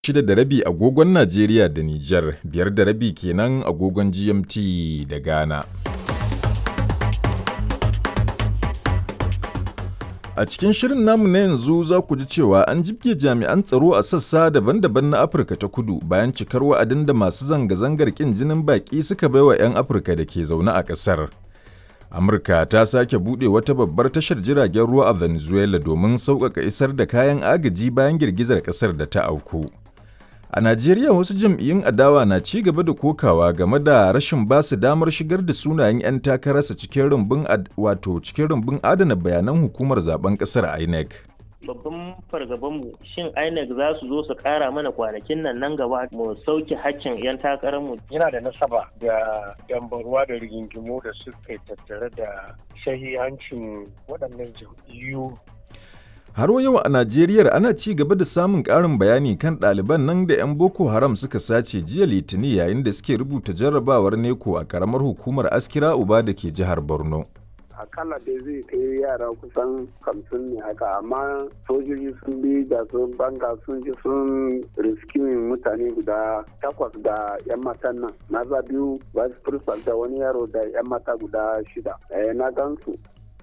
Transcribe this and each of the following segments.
shida da rabi agogon Najeriya da Nijar, biyar da rabi kenan agogon GMT da Ghana. A cikin shirin namu na yanzu za ku ji cewa an jibge jami'an tsaro a sassa daban-daban na Afirka ta kudu bayan cikar wa'adin da masu zanga-zangar ƙin jinin baƙi suka baiwa 'yan Afirka da ke zaune a ƙasar. Amurka ta sake buɗe wata babbar tashar jiragen ruwa a Venezuela domin sauƙaƙa isar da kayan agaji bayan girgizar ƙasar da ta auku. A Najeriya wasu jam'iyyun adawa na ci gaba da kokawa game da rashin ba su damar shigar da sunayen 'yan takararsa cikin rumbun wato cikin rumbun adana bayanan hukumar zaben ƙasar INEC. babban fargabanmu shin INEC za su zo su kara mana kwanakin nan nan gaba mu sauke hakkin 'yan takararmu. Yana da nasaba da dambarwa da rigingimu da suka tattare da shahihancin waɗannan jam'iyyu. Har yau a Najeriya ana ci gaba da samun ƙarin bayani kan ɗaliban nan da 'yan Boko Haram suka sace jiya Litini yayin da suke rubuta jarrabawar Neko a ƙaramar hukumar Askira Uba da ke jihar Borno. akalla dai zai kai yara kusan hamsin ne haka amma sojoji sun bi da sun banga sun ji sun riskimin mutane guda takwas da yan matan nan maza biyu vice principal da wani yaro da yan mata guda shida eh, na gansu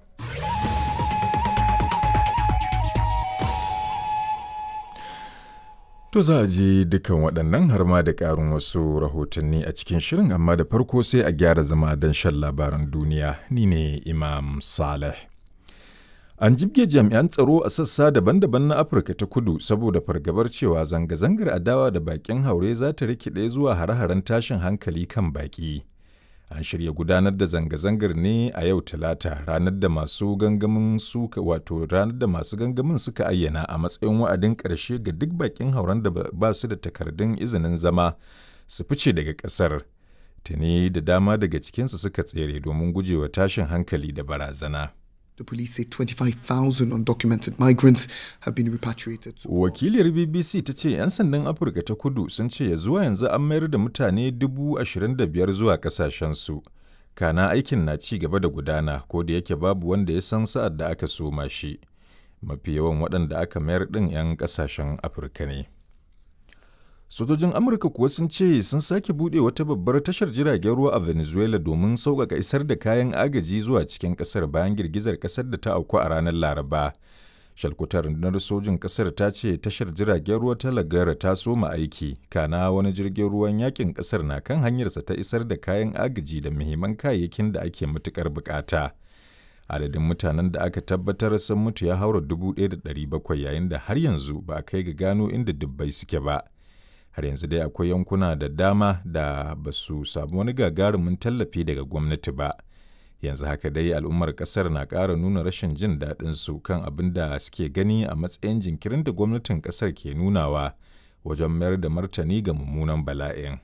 To za a ji dukan waɗannan har ma da ƙarin wasu rahotanni a cikin shirin amma da farko sai a gyara zama don shan labaran duniya ni ne Imam Saleh. An jibge jami'an tsaro a sassa daban-daban na Afirka ta kudu saboda fargabar cewa zanga-zangar adawa da baƙin haure za ta rikide zuwa hare-haren tashin hankali kan baƙi. An shirya gudanar da zanga-zangar ne a yau Talata ranar da masu gangamin suka wato ranar da masu gangamin suka ayyana a matsayin wa'adin ƙarshe ga duk bakin hauren da ba su da takardun izinin zama su fice daga ƙasar. Tuni da dama daga cikinsu suka tsere domin gujewa tashin hankali da barazana. The police say 25,000 undocumented migrants have been repatriated. To Wakiliyar BBC ta ce 'yan sandan Afirka ta kudu sun ce ya zuwa yanzu an mayar da mutane 25,000 zuwa kasashensu. Kana aikin na ci gaba da gudana ko da yake babu wanda ya san sa'ad da aka soma shi. Mafi yawan waɗanda aka mayar ɗin 'yan ƙasashen Afirka ne. Sojojin Amurka kuwa sun ce sun sake buɗe wata babbar tashar jiragen ruwa a Venezuela domin sauƙaƙa isar da kayan agaji zuwa cikin ƙasar bayan girgizar ƙasar da ta auku a ranar Laraba. Shalkutar rundunar sojin ƙasar ta ce tashar jiragen ruwa ta Lagara ta soma aiki, kana wani jirgin ruwan yakin ƙasar na kan hanyarsa ta isar da kayan agaji da muhimman kayayyakin da ake matuƙar buƙata. Adadin mutanen da aka tabbatar sun mutu ya haura 1,700 yayin da har yanzu ba a kai ga gano inda dubbai suke ba. har yanzu dai akwai yankuna da dama da ba su samu wani gagarumin tallafi daga gwamnati ba yanzu haka dai al'ummar kasar na ƙara nuna rashin jin daɗin su kan abin da suke gani a matsayin jinkirin da gwamnatin kasar ke nunawa wajen mayar da martani ga mummunan bala'in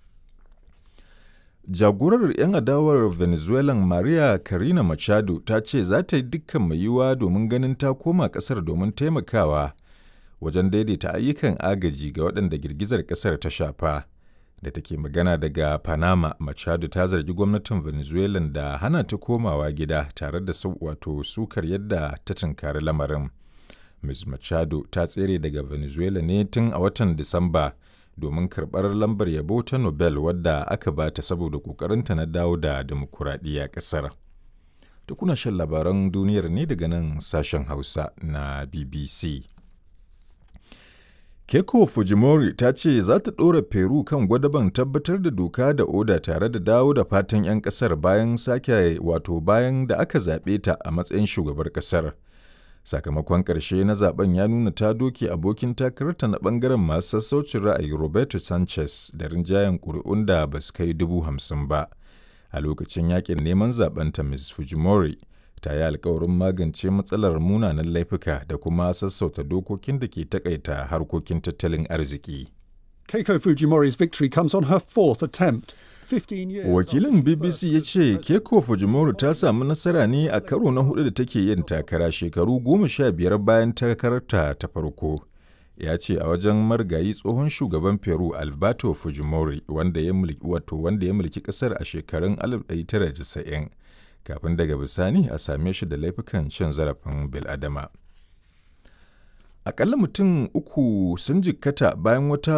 jagorar 'yan adawar venezuelan maria karina machado ta ce za ta yi dukkan mai yiwuwa domin ganin ta koma kasar domin taimakawa wajen daidaita ayyukan agaji ga waɗanda girgizar ƙasar ta shafa da take magana daga panama machado ta zargi gwamnatin venezuela da hana ta komawa gida tare da wato sukar yadda ta tunkari lamarin ms machado ta tsere daga venezuela ne tun a watan disamba domin karɓar lambar yabo ta nobel wadda aka ba ta saboda ƙoƙarinta na dawo da dimokuraɗiyya ƙasar da kuna shan labaran duniyar ne daga nan sashen hausa na bbc Keiko Fujimori ta ce za ta ɗora Peru kan gwadaban tabbatar da doka da oda tare da dawo da fatan 'yan ƙasar bayan sake wato bayan da aka zaɓe ta a matsayin shugabar ƙasar. Sakamakon ƙarshe na zaben ya nuna ta doke abokin takararta na ɓangaren masu sassaucin ra'ayi Roberto Sanchez da rinjayen ƙuri'un da ba su kai dubu hamsin ba. A lokacin yakin neman zaben ta Ms. Fujimori ta yi alkawarin magance matsalar munanan laifuka da kuma sassauta dokokin da ke takaita harkokin tattalin arziki. Keiko Fujimori's victory comes on her fourth attempt. 15 years Wakilin BBC ya ce Keiko Fujimori ta samu nasara ne a karo na hudu da take yin takara shekaru goma sha biyar bayan takararta ta farko. Ya ce a wajen margayi tsohon shugaban Peru Alberto Fujimori wanda ya mulki wato wanda ya mulki kasar a shekarun 1990 kafin daga bisani a same shi da laifukan cin zarafin bil'adama. Akalla mutum uku sun jikkata bayan wata